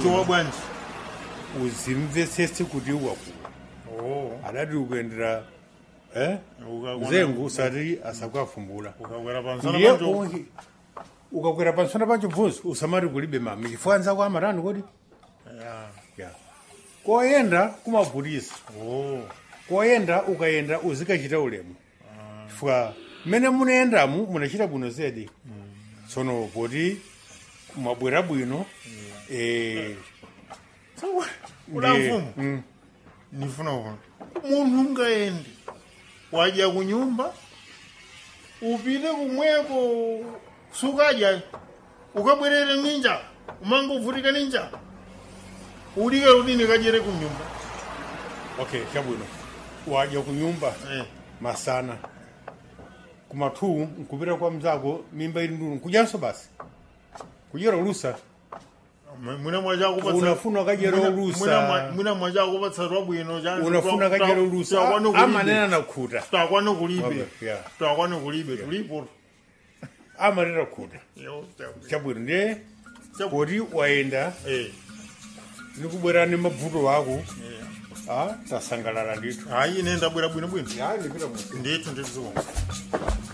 udziwa bwanji uzimvetsetse kuti wakula oh adati ukuyendera eh Uka- mzengu usati asakwafumbula ukakwera pansana ndiye panjo ungi ukakwera pansana pancho bvunzi usamati kulibe mami chifukwa nzako amatani kodi Ya. ya koyenda kumavutisa oh koyenda ukayenda uzikachita ulemu chifukwa mmene munayendamu munachita bwino zedi tsono poti mwabwera bwino eh, Ula ndiye- mfumu. mm, ndifuna kuona munthu ungaende wadya kunyumba upite kumweko sukadya ukabwerere ninja umanga uvutika ninja ulike udini kadyere kunyumba okay chabwino wadya kunyumba eh. masana kumathu nkupita kwa mzako mimba ili ndulu nkudyanso basi kudyera ulusa mwina mwachakupatsa Unafuna kadyera ulusa. mwina mwachakupatsa twabwino unafuna kadyera ulusa amanena nakhuta twakwane kulibe Okay, yeah. twakwane kulibe tulipo amanena khuta Yo, chabwino. chabwino ndiye Chabwino. poti wayenda Eh, nikubwera ni mavuto wako eh. ah, tasangalala ndithu hayi ine ndabwera bwinobwino ya ndipita mu ndithu ndithu